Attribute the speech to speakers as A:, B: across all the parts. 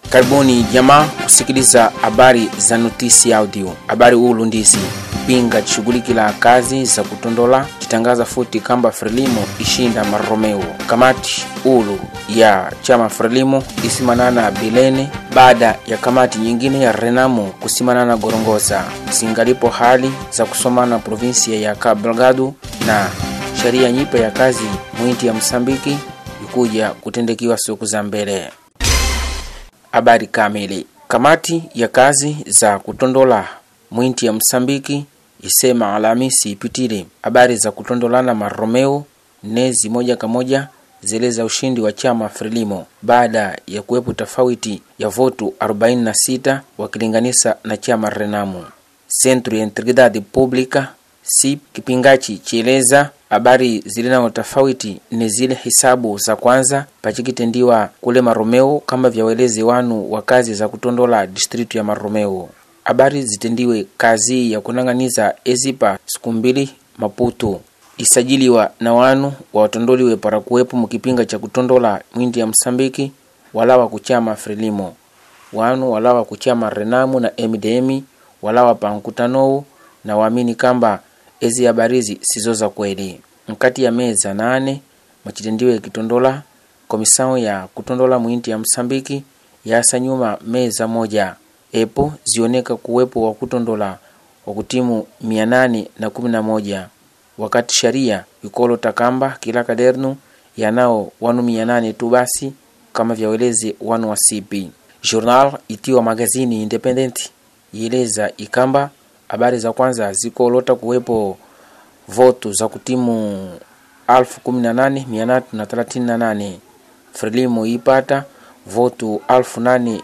A: Karibuni jamaa kusikiliza habari za notisi audio. Habari ulu ndizi pinga chishughulikila kazi za kutondola chitangaza futi kamba Frelimo ishinda maromeo. Kamati ulu ya chama Frelimo isimanana Bilene baada ya kamati nyingine ya Renamo kusimanana Gorongosa. Singalipo hali za kusomana provinsia ya Cabo Delgado na sheria nyipe ya kazi mwinti ya Msambiki ikuja kutendekiwa siku za mbele. Habari kamili. Kamati ya kazi za kutondola mwinti ya Msambiki isema Alhamisi ipitile habari za kutondolana maromeo nezi moja kwa moja zeleza ushindi wa chama Frelimo baada ya kuwepo tofauti ya votu 46 wakilinganisa na chama Renamo. Centro ya Integridade Pública SIP kipingachi chieleza habari zilinao tofauti ni zile hisabu za kwanza pachikitendiwa kule Maromeo kama vyawelezi wanu wa kazi za kutondola distritu ya Maromeo. Habari zitendiwe kazi ya kunang'aniza ezipa siku mbili Maputo isajiliwa na wanu watondoliwe para kuwepo mukipinga cha kutondola mwindi ya Msambiki walawa kuchama Frelimo wanu walawa kuchama Renamu na MDM walawa pa nkutanowu na waamini kamba ezi habarizi sizo za kweli. Mkati ya meza nane mwachitendiwe kitondola komisao ya kutondola mwinti ya Msambiki yasa nyuma meza moja epo zioneka kuwepo wa kutondola wa kutimu mia nane na kumi na moja wakati sharia ikolo takamba kila kadernu yanao wanu mia nane tu basi kama vyaweleze wanu wa sipi journal itiwa magazini independent ieleza ikamba habari za kwanza zikolota kuwepo votu za kutimu alfu kumi na nane mia tatu na thelathini na nane Frelimo ipata votu alfu nane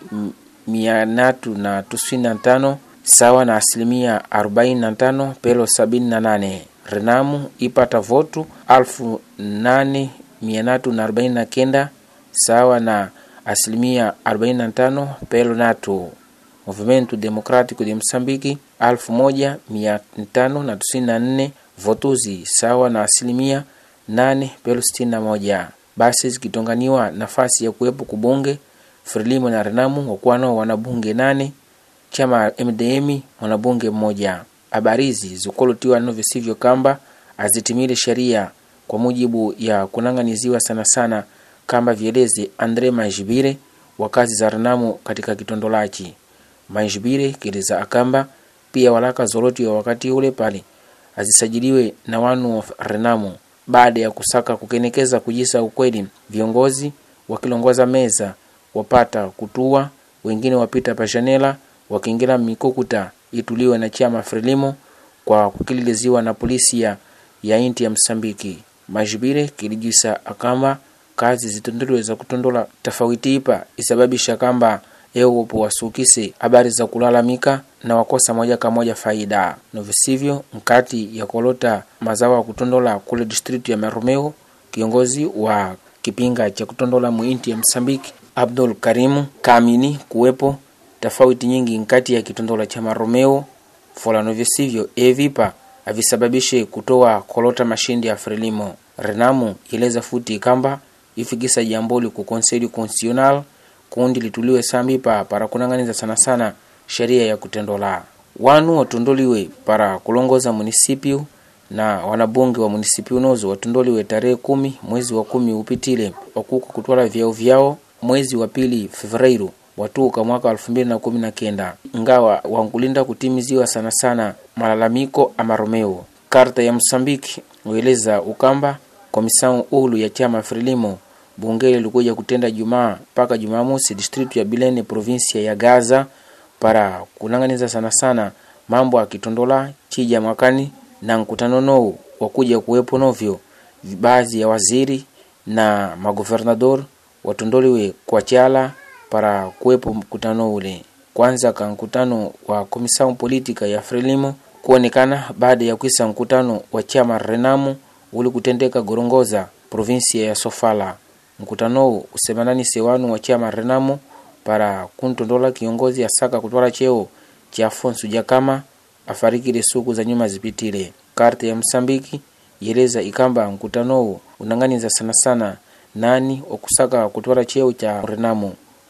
A: mia tatu na tisini na tano sawa na asilimia arobaini na tano pelo sabini na nane Renamu ipata votu alfu nane mia tatu na arobaini na kenda sawa na asilimia arobaini na tano pelo natu Movimento Democrático de Msambiki alfu moja mia tano na tisini na nne votuzi sawa na asilimia nane pelo sitini na moja basi zikitonganiwa nafasi ya kuwepo kubunge Frelimo na Renamu wakuwa nao wanabunge nane chama MDM mwanabunge mmoja. Habarizi zikolotiwa nano visivyo kamba azitimile sheria kwa mujibu ya kunang'aniziwa sana sana kamba vieleze Andre Majibire wa kazi za Renamu katika kitondolachi. Majibire kileza akamba pia walaka zoloti wa wakati ule pale azisajiliwe na wanu wa Renamu baada ya kusaka kukenekeza kujisa ukweli viongozi wakilongoza meza wapata kutua wengine wapita pashanela wakiingira mikukuta ituliwe na chama Frelimo kwa kukililiziwa na polisi ya, ya inti ya Msambiki. Majibire kilijisa akamba kazi zitondoliwe za kutondola tofauti ipa isababisha kamba ewopo wasukise habari za kulalamika na wakosa moja kwa moja faida novisivyo mkati ya kolota mazao ya kutondola kule distritu ya Maromeo. Kiongozi wa kipinga cha kutondola muinti ya Msambiki Abdul Karimu kaamini kuwepo tofauti nyingi nkati ya kitondola cha Maromeo folano visivyo evipa avisababishe kutoa kolota mashindi ya Frelimo. Renamu ileza futi kamba ifikisa jamboli ku Conselho Constitucional kundi lituliwe sambipa para kunang'aniza sana sana sheria ya kutendola wanu watondoliwe para kulongoza munisipiu na wanabunge wa munisipiu nozo watondoliwe tarehe kumi mwezi wa kumi upitile wakuko kutwala vyao vyao mwezi wa pili Fevreiru watuka mwaka elfu mbili na kumi na kenda ngawa wankulinda kutimiziwa sana sana malalamiko amaromeo karta ya Msambiki ueleza ukamba komisao ulu ya chama Frelimo bungeli likuja kutenda Jumaa mpaka Jumamosi distritu ya Bilene provinsia ya Gaza para kunang'aniza sana sana mambo akitondola chija mwakani na nkutano nou wakuja kuwepo novyo baadhi ya waziri na maguvernador watondoliwe kwa chala para kuwepo mkutano ule kwanza ka mkutano wa komisao politika ya Frelimo kuonekana baada ya kwisa mkutano wa chama Renamu uli kutendeka Gorongoza provinsia ya Sofala mkutano usemananise wanu wa chama Renamo para kuntondola kiongozi asaka kutwala cheo cha Afonso Jakama afarikile suku za nyuma zipitile. Karte ya Msambiki yeleza ikamba mkutano unang'aniza sana sana nani wakusaka kutwala cheo cha Renamo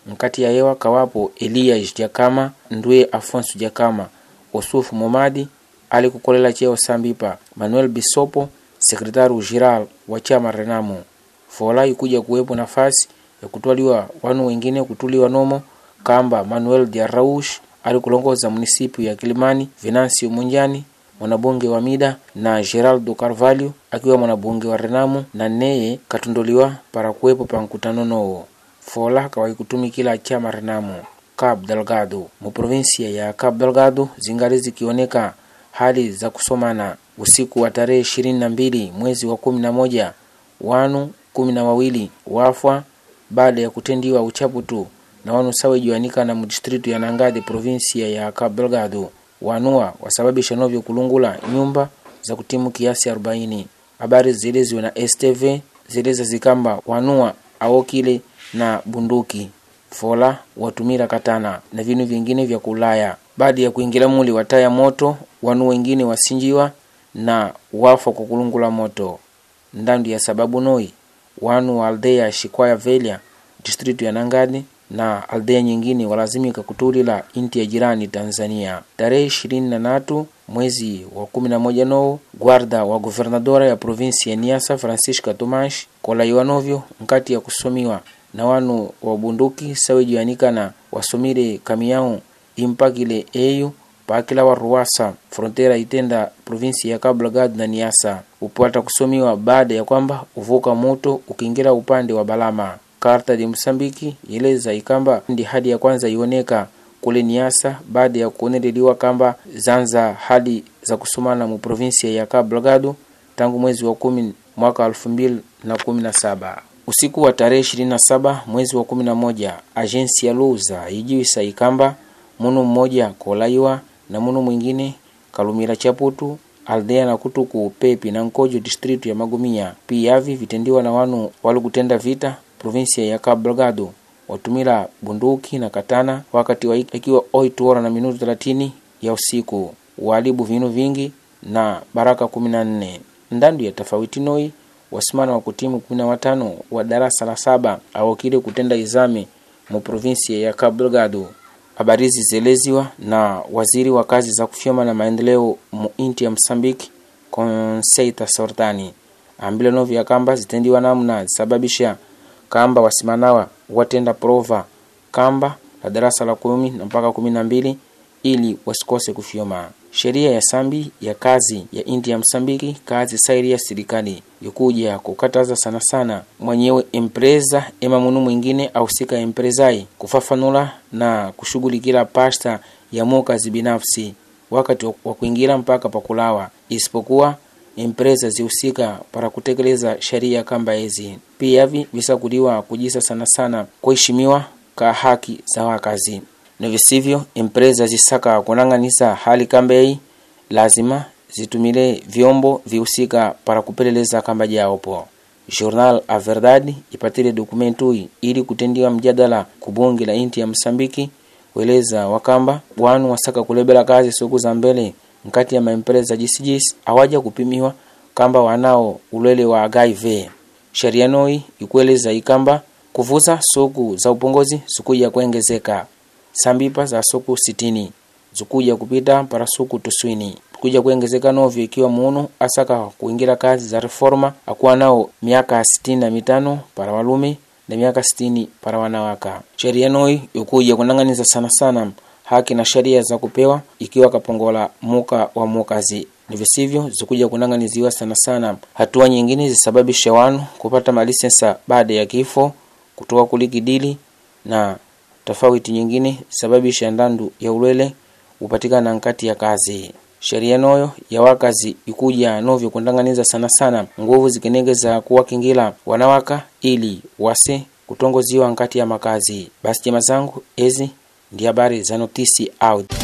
A: nkati ya hewa kawapo elias jakama ndwe afonso jakama osufu momadi ali kukolela cheo sambipa manuel bisopo sekretari geral wa chama renamo fola ikuja kuwepo nafasi ya kutwaliwa wanu wengine kutuliwa nomo kamba manuel diaraush ali kulongoza munisipu ya kilimani venancio munjani mwanabunge wa mida na geraldo carvalho akiwa mwanabunge wa renamo na neye katundoliwa para kuwepo pa nkutano nowo fola kawahi kutumikila chama renamo cabo delgado mu provinsia ya cabo delgado zingali zikioneka hali za kusomana usiku wa tarehe ishirini na mbili mwezi wa kumi na moja wanu kumi na wawili wafwa baada ya kutendiwa uchaputu na wanu sawejiwanika na mudistritu ya nangade provinsia ya cabo delgado wanua wasababisha novyo kulungula nyumba za kutimu kiasi 40 habari zieleziwe na stv zieleza zikamba wanua awokile na bunduki fola watumira katana na vinu vingine vya kulaya baada ya kuingira muli wataya moto wanu wengine wasinjiwa na wafa kwa kulungula moto ndandu ya sababu noi wanu wa aldeya shikwaya velya distritu ya nangadi na aldeya nyingine walazimika kutulila inti ya jirani tanzania tarehe ishirini na natu mwezi wa kumi na moja nou guarda wa guvernadora ya provinsi ya niasa francisca tomash kolaiwa novyo nkati ya kusomiwa na wanu wa bunduki sawejianikana wasomile kamiyao impakile eyu paakila wa ruwasa frontera itenda provinsi ya cabo delgado na niasa upata kusomiwa baada ya kwamba uvuka moto ukiingira upande wa balama karta de msambiki yeleza ikamba ndi hadi ya kwanza ioneka kule niasa baada ya kuoneleliwa kamba zanza hali za kusomana mu provinsia ya cabo delgado tangu mwezi wa kumi mwaka elfu mbili na kumi na saba usiku wa tarehe 27 mwezi wa 11 ajensi ya luza ijiwisa ikamba munu mmoja kolaiwa na munu mwingine kalumira chaputu aldea na kutuku pepi na nkojo distritu ya magumia piyavi vitendiwa na wanu walikutenda vita provinsia ya cabo delgado watumila bunduki na katana wakati wa ikiwa oitu ora na minutu 30 ya usiku walibu vinu vingi na baraka 14 ndandu ya tofauti noi wasimana wa kutimu kumi na watano wa darasa la saba awakile kutenda izame mu provinsia ya Cabo Delgado. Habari hizi zieleziwa na waziri wa kazi za kufyoma na maendeleo mu inti ya Msambiki Conceita Sortani ambile novya kamba zitendiwa namna zisababisha kamba wasimanawa watenda prova kamba la darasa la kumi na mpaka kumi na mbili ili wasikose kufyoma sheria ya sambi ya kazi ya inti ya msambiki kazi sairi ya serikali ikuja kukataza sana sana mwenyewe empresa ema munu mwingine ausika empresai kufafanula na kushughulikila pasta ya mokazi binafsi wakati wa kuingira mpaka pakulawa isipokuwa empresa zihusika para kutekeleza sheria kamba ezi piyavi visakuliwa kujisa sana sana kuheshimiwa ka haki za wakazi na visivyo empresa zisaka kunang'anisa hali kambeyi lazima zitumile vyombo vihusika para kupeleleza kamba jaopo jornal a verdade ipatile dokumentui ili kutendiwa mjadala kubunge la inti ya msambiki weleza wakamba wanu wasaka kulebela kazi siku za mbele nkati ya maempresa jisijisi awaja kupimiwa kamba wanao ulwele wa HIV sheria noi ikueleza ikamba kuvuza suku za upongozi zikuja kuengezeka sambipa za suku sitini zikuja kupita para suku tuswini kuja kuengezeka novyo ikiwa munu asaka kuingira kazi za reforma akuwa nao miaka sitini na mitano para walume na miaka sitini para wanawaka sheria noi ikuja kunang'aniza sana sana haki na sheria za kupewa ikiwa kapongola muka wa mukazi ni visivyo zikuja kunang'aniziwa sana sana hatua nyingine zisababisha wanu kupata malisensa baada ya kifo kutoka kulikidili na tofauti nyingine sababisha ndandu ya ulwele upatikana nkati ya kazi sheria noyo ya wakazi ikuja novyo kundang'aniza sana sana nguvu zikenegeza kuwakingila wanawaka ili wase kutongoziwa nkati ya makazi basi jema zangu ezi ndi habari za notisi audio